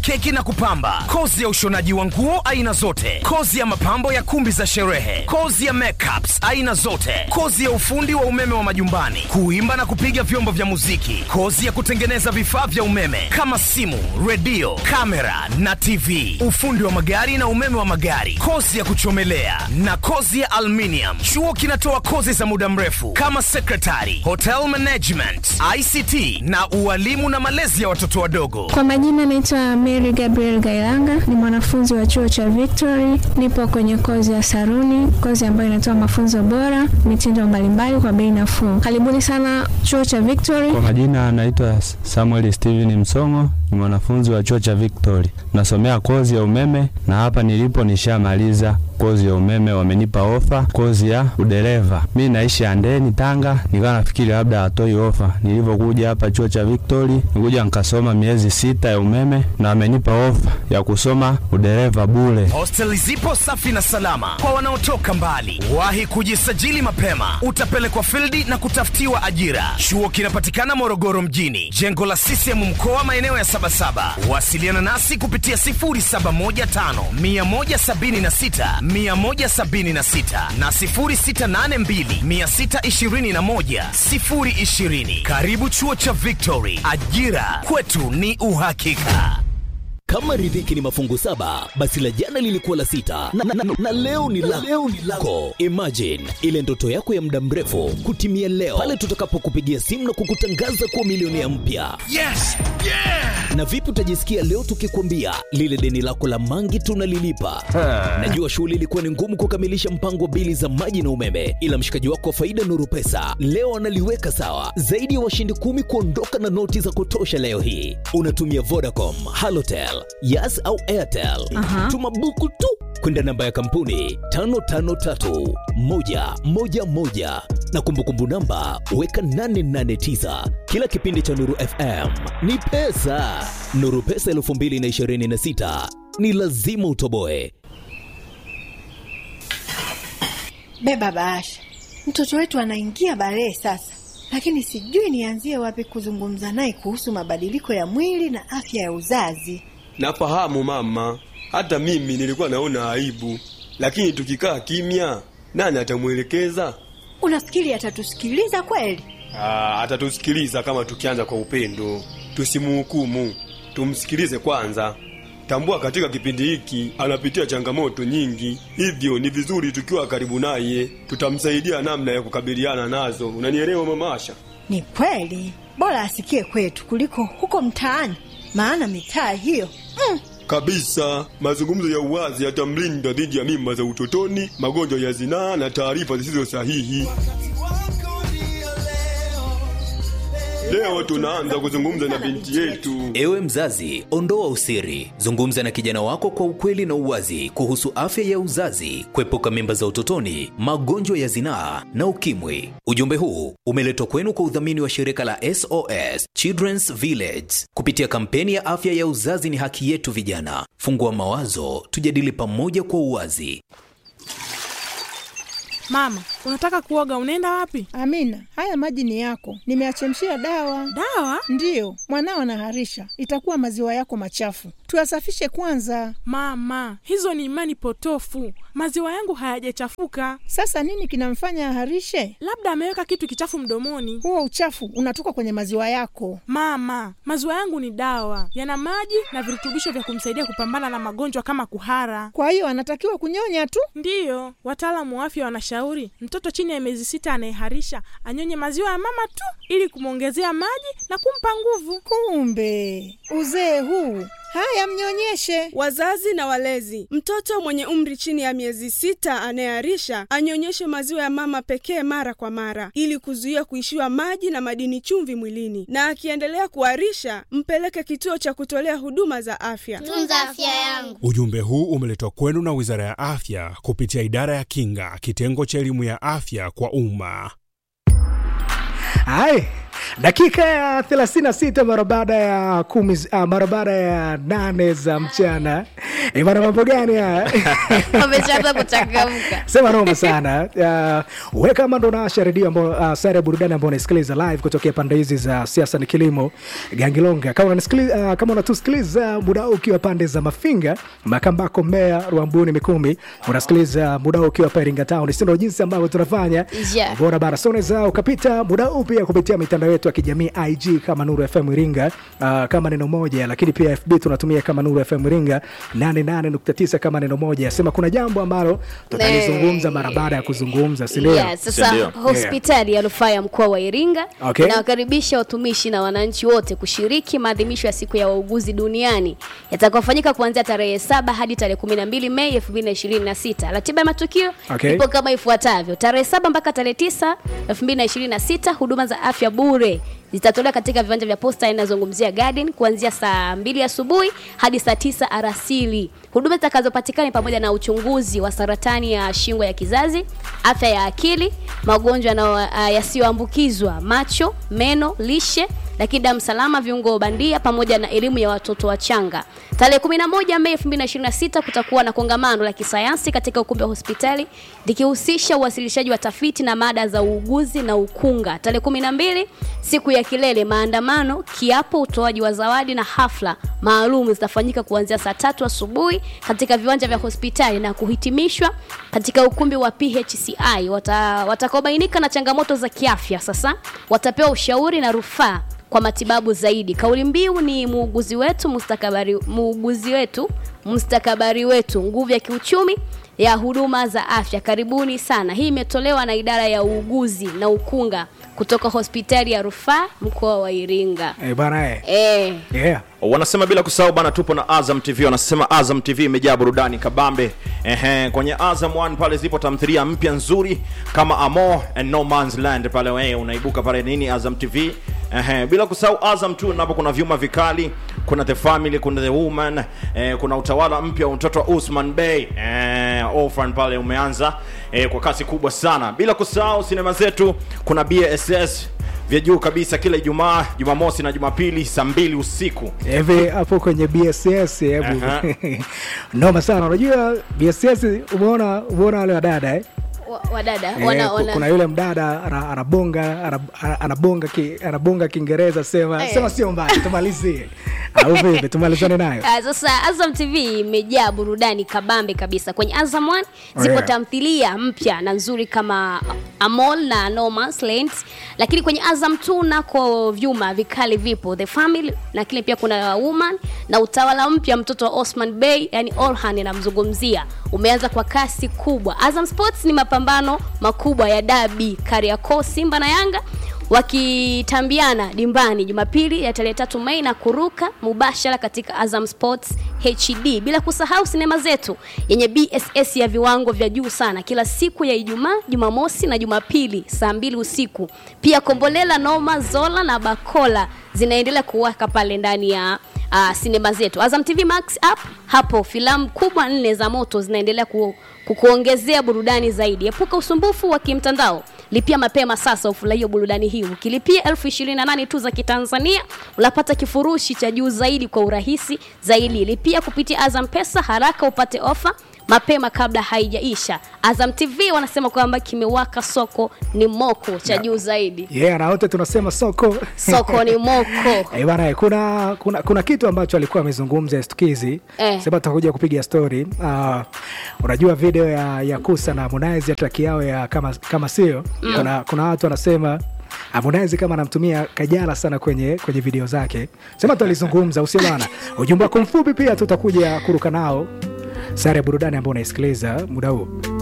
keki na kupamba, kozi ya ushonaji wa nguo aina zote, kozi ya mapambo ya kumbi za sherehe, kozi ya makeups aina zote, kozi ya ufundi wa umeme wa majumbani, kuimba na kupiga vyombo vya muziki, kozi ya kutengeneza vifaa vya umeme kama simu, redio, kamera na TV, ufundi wa magari na umeme wa magari, kozi ya kuchomelea na kozi ya aluminium. Chuo kinatoa kozi za muda mrefu kama secretary, hotel management, ICT na ualimu na malezi ya watoto wadogo. Kwa majina naitwa Mary Gabriel Gailanga, ni mwanafunzi wa chuo cha Victory. Nipo kwenye kozi ya saruni, kozi ambayo inatoa mafunzo bora, mitindo mbalimbali kwa bei nafuu. Karibuni sana chuo cha Victory. Kwa majina anaitwa Samuel Steven Msongo, ni mwanafunzi wa chuo cha Victory, nasomea kozi ya umeme na hapa nilipo nishamaliza kozi ya umeme, wamenipa ofa kozi ya udereva. Mi naishi Andeni, Tanga, nikawa nafikiri labda hatoi ofa. Nilivyokuja hapa chuo cha Victory, nikuja nikasoma miezi sita ya umeme na wamenipa ofa ya kusoma udereva bure. Hosteli zipo safi na salama kwa wanaotoka mbali. Wahi kujisajili mapema, utapelekwa fildi na kutafutiwa ajira. Chuo kinapatikana Morogoro mjini, jengo la CCM mkoa, maeneo ya Sabasaba. Wasiliana nasi kupitia 0715 176 176 na 0682 621 020. Karibu chuo cha Victory, ajira kwetu ni uhakika. Kama riziki ni mafungu saba, basi la jana lilikuwa la sita na, na, na, na leo ni la leo ni lako. Imagine ile ndoto yako ya muda mrefu kutimia leo pale tutakapokupigia simu na kukutangaza kuwa milionea mpya. Yes! Yeah! Na vipi utajisikia leo tukikwambia lile deni lako la mangi tunalilipa? Najua shughuli ilikuwa ni ngumu kukamilisha mpango wa bili za maji na umeme, ila mshikaji wako wa faida Nuru Pesa leo analiweka sawa. Zaidi ya washindi kumi kuondoka na noti za kutosha leo hii. Unatumia Vodacom, Halotel, Yas au Airtel. Aha. Tuma buku tu kwenda namba ya kampuni 553111 na kumbukumbu namba weka 889. Kila kipindi cha Nuru FM ni pesa. Nuru Pesa 2026 ni lazima utoboe. Beba bahasha, mtoto wetu anaingia balee sasa, lakini sijui nianzie wapi kuzungumza naye kuhusu mabadiliko ya mwili na afya ya uzazi. Nafahamu mama, hata mimi nilikuwa naona aibu, lakini tukikaa kimya, nani atamwelekeza? Unafikiri atatusikiliza kweli? Ah, atatusikiliza kama tukianza kwa upendo. Tusimuhukumu, tumsikilize kwanza. Tambua katika kipindi hiki anapitia changamoto nyingi, hivyo ni vizuri tukiwa karibu naye, tutamsaidia namna ya kukabiliana nazo. Unanielewa mama Asha? Ni kweli, bora asikie kwetu kuliko huko mtaani, maana mitaa hiyo mm, Kabisa, mazungumzo ya uwazi yatamlinda dhidi ya mimba za utotoni, magonjwa ya zinaa na taarifa zisizo sahihi. Leo tunaanza kuzungumza na binti yetu. Ewe mzazi, ondoa usiri, zungumza na kijana wako kwa ukweli na uwazi kuhusu afya ya uzazi, kuepuka mimba za utotoni, magonjwa ya zinaa na ukimwi. Ujumbe huu umeletwa kwenu kwa udhamini wa shirika la SOS Children's Village kupitia kampeni ya afya ya uzazi ni haki yetu. Vijana, fungua mawazo, tujadili pamoja kwa uwazi. Mama, unataka kuoga, unaenda wapi? Amina, haya maji ni yako, nimeachemshia dawa. Dawa? Ndiyo, mwanao anaharisha, itakuwa maziwa yako machafu, tuyasafishe kwanza. Mama, hizo ni imani potofu. Maziwa yangu hayajachafuka, Sasa nini kinamfanya aharishe? labda ameweka kitu kichafu mdomoni. Huo uchafu unatoka kwenye maziwa yako. Mama, maziwa yangu ni dawa, yana maji na virutubisho vya kumsaidia kupambana na magonjwa kama kuhara. Kwa hiyo anatakiwa kunyonya tu. Ndiyo, wataalamu wa afya wanashauri mtoto chini ya miezi sita anayeharisha anyonye maziwa ya mama tu ili kumwongezea maji na kumpa nguvu. Kumbe uzee huu! Haya, mnyonyeshe. Wazazi na walezi, mtoto mwenye umri chini ya miezi sita anayeharisha anyonyeshe maziwa ya mama pekee mara kwa mara, ili kuzuia kuishiwa maji na madini chumvi mwilini, na akiendelea kuharisha mpeleke kituo cha kutolea huduma za afya. tunza afya yangu. Ujumbe huu umeletwa kwenu na Wizara ya Afya kupitia Idara ya Kinga, kitengo cha elimu ya afya kwa umma. Hai, dakika ya 36 mara baada ya kumi, uh, mara baada ya nane za mchana Eh, bwana mambo gani haya Wameshaanza kuchangamka. sema noma sana uh, we kama ndo naasha redio ambao uh, sare ya burudani ambao unasikiliza live kutokea pande hizi za siasa ni kilimo gangilonga kama unanisikiliza uh, kama unatusikiliza muda huu ukiwa pande za mafinga makambako mbea ruambuni mikumi unasikiliza muda huu ukiwa pa iringa town sindo jinsi ambavyo tunafanya Yeah. bora bara so unaweza ukapita muda huu pia kupitia mitandao yetu ya kijamii ig kama nuru fm iringa uh, kama neno moja lakini pia fb tunatumia kama nuru fm iringa 88.9 kama neno moja sema kuna jambo ambalo tutalizungumza mara baada ya kuzungumza sindio Yeah, sasa hospitali ya rufaa ya mkoa wa Iringa Okay. inawakaribisha watumishi na wananchi wote kushiriki maadhimisho ya siku ya wauguzi duniani yatakayofanyika kuanzia tarehe saba hadi tarehe 12 Mei 2026. Ratiba ya matukio Okay. ipo kama ifuatavyo: tarehe saba mpaka tarehe 9 2026, huduma za afya bure zitatolewa katika viwanja vya posta inazungumzia garden kuanzia saa mbili asubuhi hadi saa tisa alasiri. Huduma zitakazopatikana ni pamoja na uchunguzi wa saratani ya shingo ya kizazi, afya ya akili, magonjwa na- ah, yasiyoambukizwa, macho, meno, lishe lakini damu salama, viungo bandia pamoja na elimu ya watoto wachanga. Tarehe 11 Mei 2026 kutakuwa na kongamano la kisayansi katika ukumbi wa hospitali likihusisha uwasilishaji wa tafiti na mada za uuguzi na ukunga. Tarehe 12 siku ya kilele, maandamano, kiapo, utoaji wa zawadi na hafla maalum zitafanyika kuanzia saa tatu asubuhi katika viwanja vya hospitali na kuhitimishwa katika ukumbi wa PHCI. Wata, watakaobainika na changamoto za kiafya sasa watapewa ushauri na rufaa kwa matibabu zaidi. Kauli mbiu ni muuguzi wetu mustakabali, muuguzi wetu mustakabali wetu, nguvu ya kiuchumi ya huduma za afya. Karibuni sana. Hii imetolewa na idara ya uuguzi na ukunga kutoka hospitali ya rufaa mkoa wa Iringa. Eh, bana eh. Eh. Yeah. wanasema bila kusahau bana tupo na azam tv wanasema azam tv imejaa burudani kabambe Ehe, kwenye azam 1 pale zipo tamthilia mpya nzuri kama amo and no man's land pale wewe unaibuka pale nini azam tv Ehe, bila kusahau azam 2 napo kuna vyuma vikali kuna the family kuna the woman eh, kuna utawala mpya wa mtoto wa usman bey eh, orphan pale umeanza eh, kwa kasi kubwa sana bila kusahau sinema zetu kuna bass vya juu kabisa kila ijumaa jumamosi na jumapili saa mbili usiku hivi hapo kwenye bss hebu Aha. noma sana unajua bss umeona umeona wale wadada eh? Wa- Wadada Eh, wana, ku- wana. kuna yule mdada ana- anabonga ana- ana- anabonga ki, anabonga kiingereza sema Eh. sema sio mbaya tumalizie au vipi tumalizane nayo Ah, sasa Azam TV imejaa burudani kabambe kabisa. Kwenye Azam 1 zipo Yeah. tamthilia mpya na nzuri kama Amol na No Man's Land, lakini kwenye Azam 2 nako vyuma vikali vipo The Family, lakini pia kuna Woman na utawala mpya mtoto wa Osman Bey, yani Orhan namzungumzia, umeanza kwa kasi kubwa. Azam Sports ni mapambano makubwa ya dabi Kariakoo, Simba na Yanga wakitambiana dimbani Jumapili ya tarehe tatu Mei na kuruka mubashara katika Azam Sports HD, bila kusahau sinema zetu yenye BSS ya viwango vya juu sana kila siku ya Ijumaa, Jumamosi na Jumapili saa mbili usiku. Pia Kombolela, Noma, Zola na Bakola zinaendelea kuwaka pale ndani ya uh, sinema zetu. Azam TV Max app, hapo filamu kubwa nne za moto zinaendelea ku, kukuongezea burudani zaidi. Epuka usumbufu wa kimtandao lipia mapema sasa ufurahie burudani hii ukilipia elfu ishirini na nane tu za kitanzania unapata kifurushi cha juu zaidi kwa urahisi zaidi lipia kupitia azam pesa haraka upate ofa mapema kabla haijaisha azam tv wanasema kwamba kimewaka soko ni moko cha juu zaidi yeah na wote tunasema soko soko ni moko Eh, bana kuna, kuna kuna kitu ambacho alikuwa amezungumza stukizi Eh. sema tutakuja kupiga story uh, unajua video ya, ya kusa na harmonize ya track yao ya kama, kama sio Mm. kuna, kuna watu wanasema harmonize kama anamtumia kajala sana kwenye kwenye video zake sema tutalizungumza usio bana ujumbe wako mfupi pia tutakuja kuruka nao sare ya burudani ambao unaisikiliza muda huu